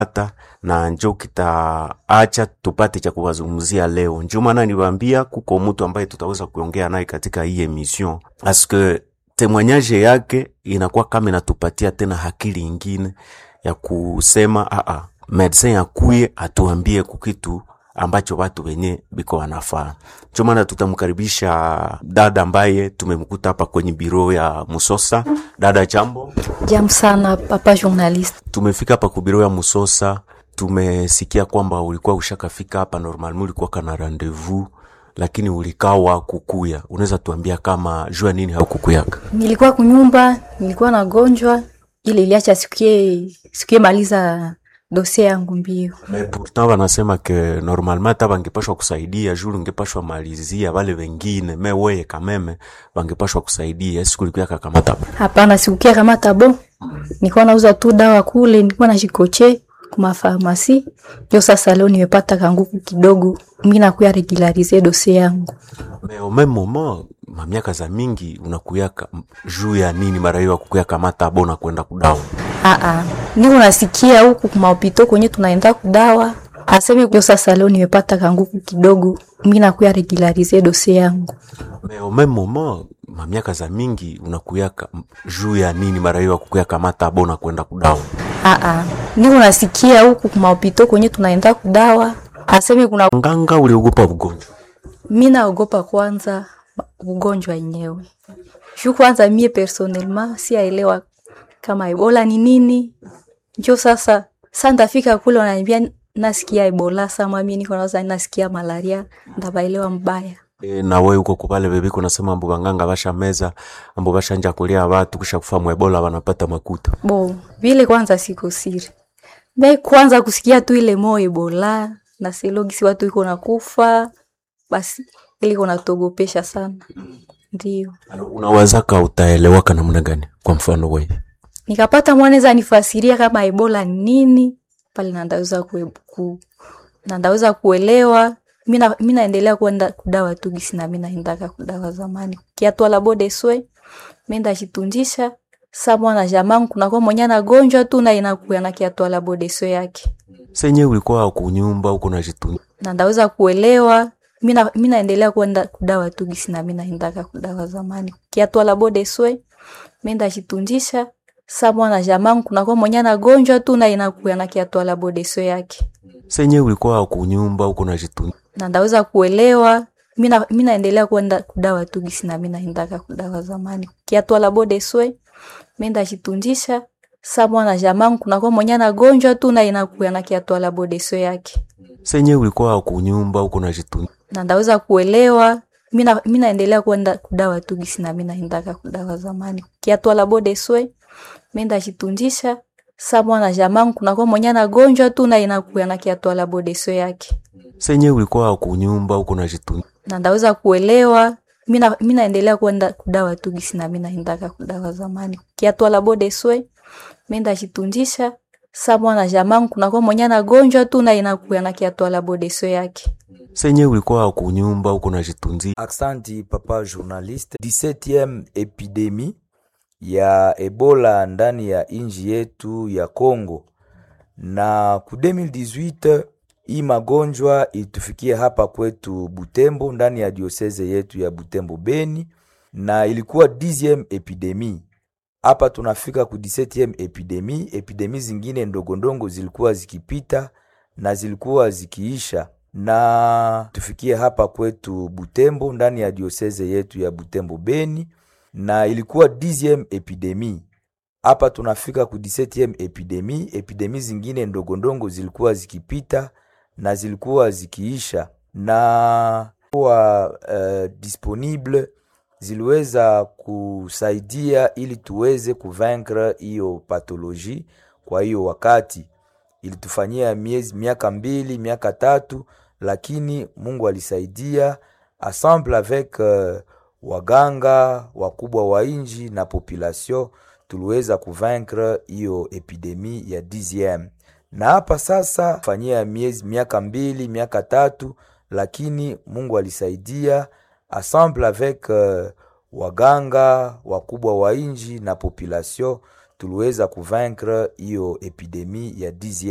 hata na njo kitaacha tupate cha kuwazungumzia leo. Njo maana niwaambia kuko mtu ambaye tutaweza kuongea naye katika hii emission aske temwanyaje yake inakuwa kama inatupatia tena akili ingine ya kusema aa, medecin akuye atuambie kukitu ambacho watu wenye biko wanafaa. Ndio maana tutamkaribisha dada ambaye tumemkuta hapa kwenye biro ya Musosa. Dada, jambo. Jambo sana papa journaliste. Tumefika hapa ku biro ya Musosa, tumesikia kwamba ulikuwa ushakafika hapa normalement, ulikuwa kana rendezvous lakini ulikawa kukuya. Unaweza tuambia kama jua nini haukukuyaka? Nilikuwa kunyumba, nilikuwa nagonjwa, ile iliacha sikie sikie maliza dosie yangu mbio. Mais pourtant wanasema ke normalement hata bangepashwa kusaidia juu ungepashwa malizia wale wengine, me weye kameme bangepashwa kusaidia. Siku ulikuya kakamata Hapana, sikukia kama tabo. Nilikuwa nauza tu dawa kule, nilikuwa najikoche kuma farmasi. Ndio sasa leo nimepata kanguku kidogo, mimi nakuya regularize dosie yangu. me au même moment mamiaka za mingi unakuyaka juu ya nini mara hiyo akukuya kamata bona kwenda kudawa Ah ah. Niko nasikia huku kuma hopito kwenye tunaenda kudawa. Aseme ndio sasa leo nimepata kanguku kidogo, mimi nakuya regularize dosie yangu. me au même moment mamiaka za mingi unakuyaka juu ya nini mara hiyo akukuya kamata bona kwenda kudawa Ah ah. Niko nasikia huku kuma hopito kwenye tunaenda kudawa. Aseme kuna nganga uliogopa ugonjwa mi naogopa kwanza ugonjwa yenyewe. Juu kwanza mie personnellement siaelewa kama Ebola ni nini. Njo sasa sa ndafika kule wananiambia nasikia Ebola, sama mimi niko nawaza nasikia malaria, ndabaelewa mbaya. E, na we uko kupale bebiko nasema ambu banganga basha meza ambu bashanja kulia watu kisha kufa mwebola wanapata makuta Bo, vile kwanza siko siri. Me kwanza kusikia tu ile mo Ebola na selogisi watu iko nakufa, basi ile iko natogopesha sana. Ndio. unawazaka utaelewaka namna gani kwa mfano we nikapata mwanaweza nifasiria kama ebola ni nini pale nandaweza kue, ku, nandaweza kuelewa mina mi naendelea kwenda kudawa tu gisi na mi naendaka kudawa zamani kiatwala bode swe menda chitunjisha sa mwana jamangu kunakuwa mwenye anagonjwa tu na inakuya na kiatwala bode swe yake senye ulikuwa kunyumba uko na jitu na ndaweza kuelewa mina mi naendelea kwenda kudawa tu gisi na mi naendaka kudawa zamani kiatwala bode swe menda chitunjisha sa mwana jamangu kunakuwa mwenye anagonjwa tu na inakuya na kiatwala bodeso yake senye ulikuwa kunyumba uko na jitu na ndaweza kuelewa mina mi naendelea kwenda kudawa tu gisi na mi naendaka kudawa zamani kiatwala bodeswe menda chitunjisha sa mwana jamangu kunakuwa mwenye anagonjwa tu na inakuya na kiatwala bodeso yake senye ulikuwa kunyumba uko na jitu na ndaweza kuelewa mina mi naendelea kwenda kudawa tu gisi na mi naendaka kudawa zamani kiatwala bodeswe menda chitunjisha sa mwana jamangu kunakuwa mwenye anagonjwa tu na inakuya na kiatwala bodeso yake senye ulikuwa kunyumba uko na jitu na ndaweza kuelewa mina mi naendelea kwenda kudawa tu gisi na mi naendaka kudawa zamani kiatwala bodeswe menda chitunjisha sa mwana jamangu kunakuwa mwenye anagonjwa tu na inakuya na kiatwala bodeso yake senye ulikuwa kunyumba uko na jitunzi Aksanti papa journaliste. 17e epidemi ya Ebola ndani ya inji yetu ya Congo, na ku 2018 hii magonjwa ilitufikia hapa kwetu Butembo, ndani ya dioseze yetu ya Butembo Beni, na ilikuwa 10e epidemi hapa tunafika ku 17e epidemi. Epidemi zingine ndogondongo zilikuwa zikipita na zilikuwa zikiisha, na tufikie hapa kwetu Butembo ndani ya dioseze yetu ya Butembo Beni, na ilikuwa 10e epidemi. Hapa tunafika ku 17e epidemi. Epidemi zingine ndogondongo zilikuwa zikipita na zilikuwa zikiisha, na kuwa uh, disponible ziliweza kusaidia ili tuweze kuvaincre hiyo pathologie. Kwa hiyo wakati ilitufanyia miezi miaka mbili miaka tatu, lakini Mungu alisaidia ensemble avec uh, waganga wakubwa wa inji na population tuliweza kuvaincre hiyo epidemi ya 10 na hapa sasa fanyia miezi miaka mbili miaka tatu, lakini Mungu alisaidia ensemble avec uh, waganga wakubwa wa inji na population tuliweza kuvaincre hiyo epidemi ya 10